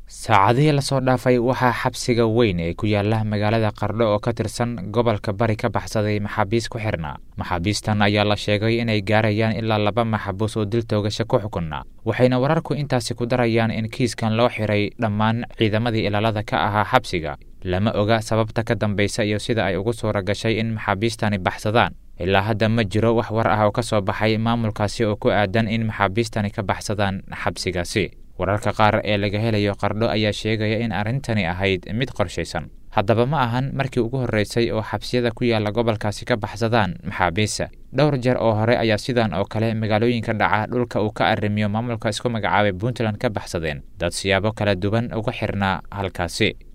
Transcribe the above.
saacadihii lasoo dhaafay waxaa xabsiga weyn ee ku yaala magaalada qardho oo ka tirsan gobolka bari ka baxsaday maxaabiis ku xirnaa maxaabiistan ayaa la sheegay inay gaarayaan ilaa laba maxbuus oo dil toogasho ku xukunna waxayna wararku intaasi ku darayaan in kiiskan loo xiray dhammaan ciidamadii ilaalada ka ahaa xabsiga lama oga sababta ka dambaysa iyo sida ay ugu suura gashay in maxaabiistani baxsadaan ilaa hadda ma jiro wax war ah oo ka soo baxay maamulkaasi oo ku aadan in maxaabiistani ka baxsadaan xabsigaasi wararka qaar ee laga helayo qardho ayaa sheegaya in arrintani ahayd mid qorshaysan haddaba ma ahan markii ugu horreysay oo xabsiyada ku yaalla gobolkaasi ka baxsadaan maxaabiista dhowr jeer oo hore ayaa sidan oo kale magaalooyinka dhaca dhulka uu ka arrimiyo maamulka isku magacaabay puntland ka baxsadeen dad siyaabo kala duwan uga xirnaa halkaasi